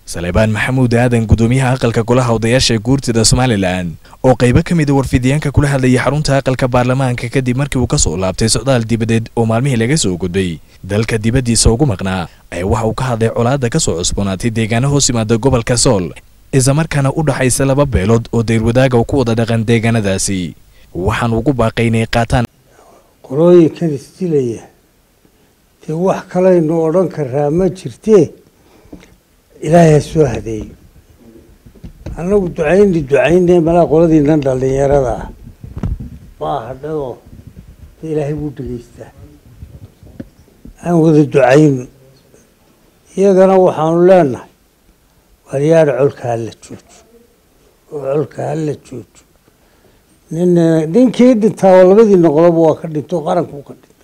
salebaan maxamuud aadan gudoomiyaha aqalka golaha odayaasha ee guurtida somalilan oo qaybo ka mida warfidyaanka kula hadlayay xarunta aqalka baarlamaanka kadib markii uu ka soo laabtay socdaal dibadeed oo maalmihii laga soo gudbay dalka dibaddiisa ugu maqnaa ayaa waxa uu ka hadlay colaadda ka soo cusboonaatay deegaano hoos yimaada gobolka sool islamarkaana u dhaxaysa laba beelood oo dayrwadaaga ku wada dhaqan deegaanadaasi waxaan ugu baaqay inay qaataan qolooyinkan isdilaya dee wax kalaynu odhan karaa ma jirtee ilaahay ha soo hadeeyo annagu ducayni ducayne malaa qoladiinan dhallinyarada ah baa hadhadoo de ilaahay wuu dhegaystaa aan wada ducayno iyagana waxaanu leenahay waryaadha colka hala joojo oo colka hala joojo nin ninkii dhintaa oo labadiina qoloba waa ka dhinto qarankuu ka dhinta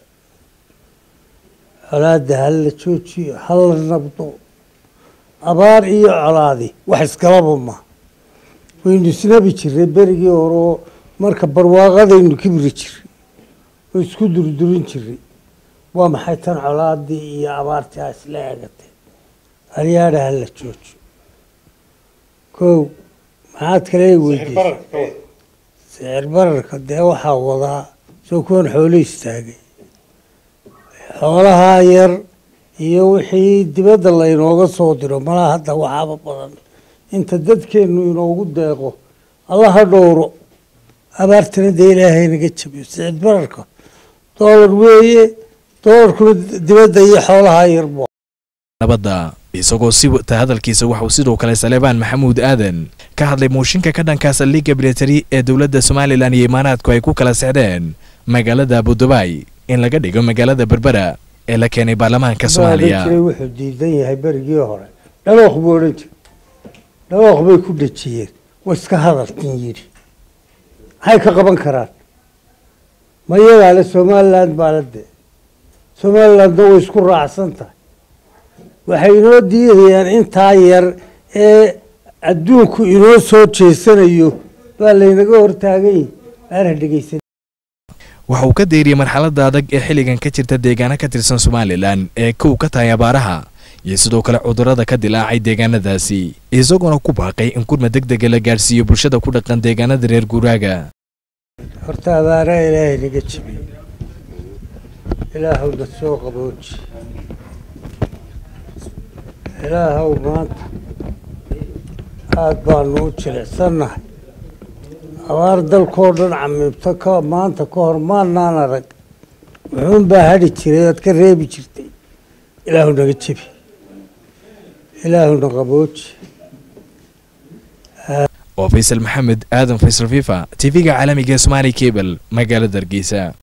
colaada hala joojiyo hala nabdo abaar iyo colaadi wax iskalaba ma waynu isnabi jiray berigii hore oo marka barwaaqadaynu kibri jiray oo isku durdurin jiray waa maxay tan colaadii iyo abaartii a isla eegatay aryaadha hala joojo kow maxaad kale weydiisay sicir bararka dee waxaa wadaa soo kuwan xoolo istaagay xoolahaa yar iyo wixii dibadda laynooga soo diro malaa hadda waxaaba badan inta dadkeennu inoogu deeqo allaha dhowro abaartana dee ilaahay naga jabiyo sicid bararka doolar weeye doolarkuna dibadda iyo xoolahaa yar bu nabadda isagoo si wata hadalkiisa waxauu sidoo kale salebaan maxamuud aadan ka hadlay mooshinka ka dhanka saldhigga militari ee dowladda somalilan iyo imaaraadku ay ku kala sexdeen magaalada abudabai in laga dhigo magaalada berbera ee la keenay baarlamaanka soomaaliya jiray wuxuu diidan yahay berigii hore dhawooq buu odhan jiray dhawooq bay ku dhejiyeen way iska hadalkin yidhi maxay ka qaban karaan ma iyagaa le somaliland baa la dee somalilandna way isku raacsan tahay waxay inoo diidayaan intaa yar ee adduunku inoo soo jeesanayo baa laynaga hortaagany aana dhegeysan waxa uu ka deyriyey marxaladda adag ee xilligan ka jirta deegaano ka tirsan somalilan ee kow ka tahay abaaraha iyo sidoo kale cudurrada ka dilaacay deegaanadaasi isagoona ku baaqay in gurma deg dega la gaadhsiiyo bulshada ku dhaqan deegaanada reer guuraaga horta abaaraha ilaahay naga jabiyo ilaahowna soo qabooji ilaahow maanta aada baanu u jilicsannahay abaar dalkoo dhan camiibto ka maanta ka hor maanaan arag wuxuun baa hadhi jiray oad ka reebi jirtay ilaahu naga jebi ilaahuna qabooji oo faysal maxamed aadan faysal fifa tv-ga caalamiga somaali cable magaalada hargeysa